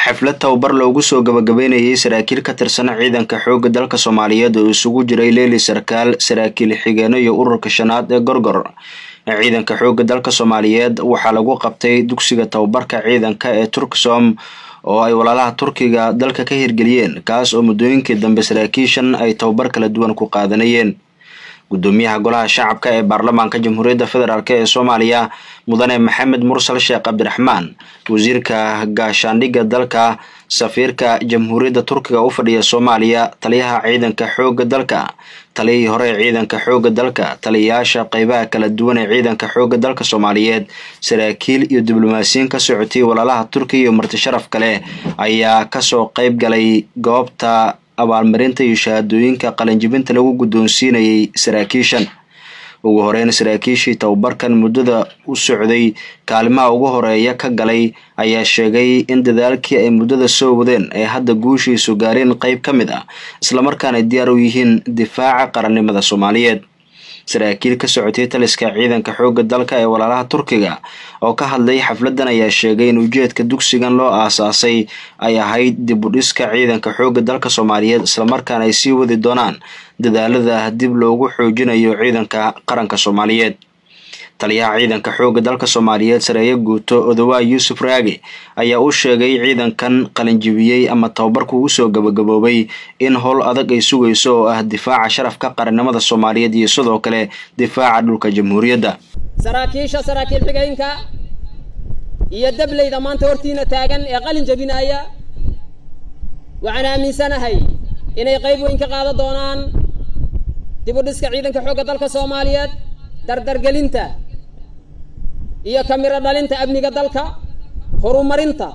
xaflad tababar loogu soo gabagabeynayay saraakiil ka tirsan ciidanka xoogga dalka soomaaliyeed oo isugu jiray leeli sarkaal saraakiil xigeeno iyo ururka shanaad ee gorgor ciidanka xoogga dalka soomaaliyeed waxaa lagu qabtay dugsiga tababarka ciidanka ee turksom oo ay walaalaha turkiga dalka ka hirgeliyeen kaas oo muddooyinkii dambe saraakiishan ay tababar kala duwan ku qaadanayeen gudoomiyaha golaha shacabka ee baarlamaanka jamhuuriyadda federaalk ee soomaaliya mudane maxamed mursal sheekh cabdiraxmaan wasiirka gaashaandhigga dalka safiirka jamhuuriyadda turkiga u fadhiya soomaaliya taliyaha ciidanka xoogga dalka taliyihii hore ee ciidanka xoogga dalka taliyayaasha qeybaha kala duwan ee ciidanka xoogga dalka soomaaliyeed saraakiil iyo diblomaasiyiin ka socotay walaalaha turkiga iyo marti sharaf kale ayaa kasoo qeyb galay goobta abaalmarinta iyo shahaadooyinka qalinjibinta lagu guddoonsiinayay saraakiishan ugu horeyn saraakiishii tababarkan muddada u socday kaalimaha ugu horeeya ka galay ayaa sheegay in dadaalkii ay muddada soo wadeen ay hadda guushiisu gaareen qeyb ka mid ah islamarkaana diyaar u yihiin difaaca qarannimada soomaaliyeed saraakiil ka socotay taliska ciidanka xoogga dalka ee walaalaha turkiga oo ka hadlay xafladan ayaa sheegay in ujeedka dugsigan loo aasaasay ay ahayd dib u dhiska ciidanka xoogga dalka soomaaliyeed islamarkaana ay sii wadi doonaan dadaalada dib loogu xoojinayo ciidanka qaranka soomaaliyeed taliyaha ciidanka xoogga dalka soomaaliyeed sareeye guuto odowaa yuusuf raage ayaa u sheegay ciidankan qalinjibiyey ama tababarku usoo gabagaboobay in howl adag ay sugayso oo ah difaaca sharafka qarannimada soomaaliyeed iyo sidoo kale difaaca dhulka jamhuuriyadda saraakiisha saraakiil xigeenka iyo dableyda maanta hortiina taagan ee qalin jabinaya waxaan aaminsanahay inay qayb weyn ka qaadan doonaan dib u dhiska ciidanka xoogga dalka soomaaliyeed dardargelinta iyo kamiro dhalinta amniga dalka horumarinta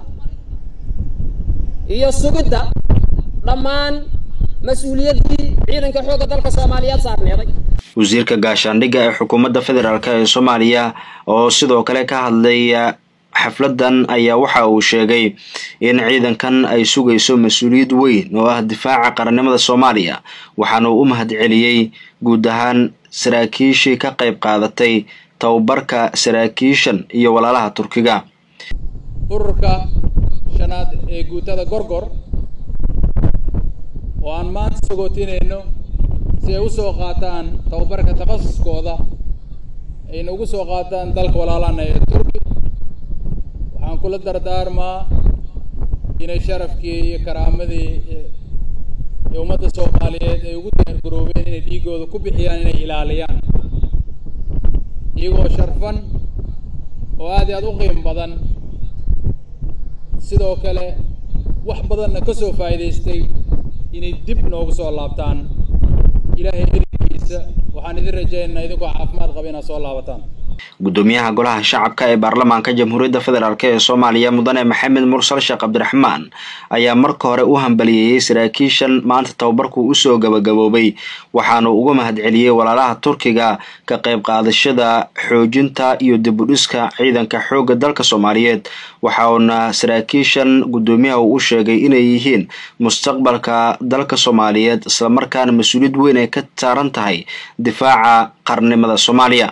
iyo sugidda dhammaan mas-uuliyaddii ciidanka xoogga dalka soomaaliyeed saarneeday wasiirka gaashaandhigga ee xukuumadda federaalk ee soomaaliya oo sidoo kale ka hadlay xafladan ayaa waxa uu sheegay in ciidankan ay sugayso mas-uuliyad weyn oo ah difaaca qarannimada soomaaliya waxaana uu u mahad celiyey guud ahaan saraakiishii ka qayb qaadatay tababarka saraakiishan iyo walaalaha turkiga ururka shanaad ee guutada gorgor oo aan maanta sagootinayno si ay usoo qaataan tababarka takhasuskooda ayna ugu soo qaataan dalka walaalana ee turki waxaan kula dardaarmaa inay sharafkii iyo karaamadii ee ummadda soomaaliyeed ay ugu diyaargaroobeen inay dhiigooda ku bixiyaan inay ilaaliyaan iyagoo sharfan oo aad iyo aad u qiim badan sidoo kale wax badanna ka soo faa'iidaystay inay dib noogu soo laabtaan ilaahay erigkiisa waxaan idin rajaynaynaa idinkoo caafimaad qaba inaad soo laabataan gudoomiyaha golaha shacabka ee baarlamaanka jamhuuriyadda federaalk ee soomaaliya mudane maxamed mursal sheekh cabdiraxmaan ayaa marka hore u hambaliyeeyey saraakiishan maanta tababarku usoo gabagaboobay waxaanu uga mahad celiyey walaalaha turkiga ka qayb qaadashada xoojinta iyo dib u dhiska ciidanka xoogga dalka soomaaliyeed waxauna saraakiishan gudoomiyaha uu u sheegay inay yihiin mustaqbalka dalka soomaaliyeed islamarkaana mas-uuliyad weyn ay ka saaran tahay difaaca qarnimada soomaaliya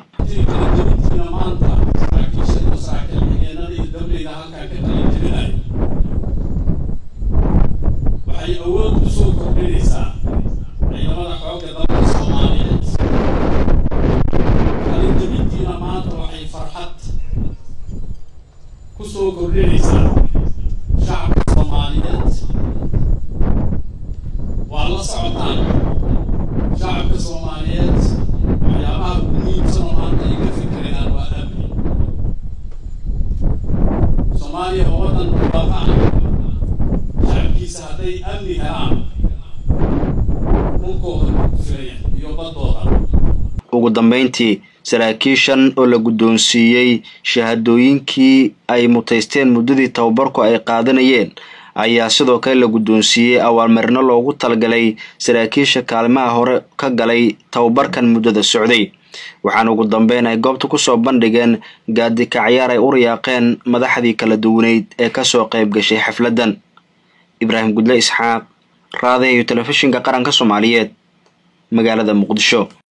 waxay awood u soo kordhinaysaa ciidamada xoogga dalka soomaaliyeed qalinjabintiina maanta waxay farxad ku soo kordhinaysaa shacabka soomaaliyeed waa la socotaan shacabka soomaaliyeed waxyaabaha ugu muhiimsan oo maanta ay ka fikirayaan waa amni soomaaliya oo waddan barwaaqo ah shacabkiisa hadday amni helaan dhulkooda ku filaya iyo baddooda ugu dambeyntii saraakiishan oo la guddoonsiiyey shahaadooyinkii ay mutaysteen muddadii tababarku ay qaadanayeen ayaa sidoo kale la guddoonsiiyey abaalmarino loogu talagalay saraakiisha kaalimaha hore ka galay tababarkan muddada socday waxaana ugu dambeyn ay goobta kusoo bandhigeen gaadikacayaar ay u riyaaqeen madaxdii kala duwaneyd ee kasoo qayb gashay xafladdan ibraahim gudle isxaaq raadaha iyo telefishinka qaranka soomaaliyeed magaalada muqdisho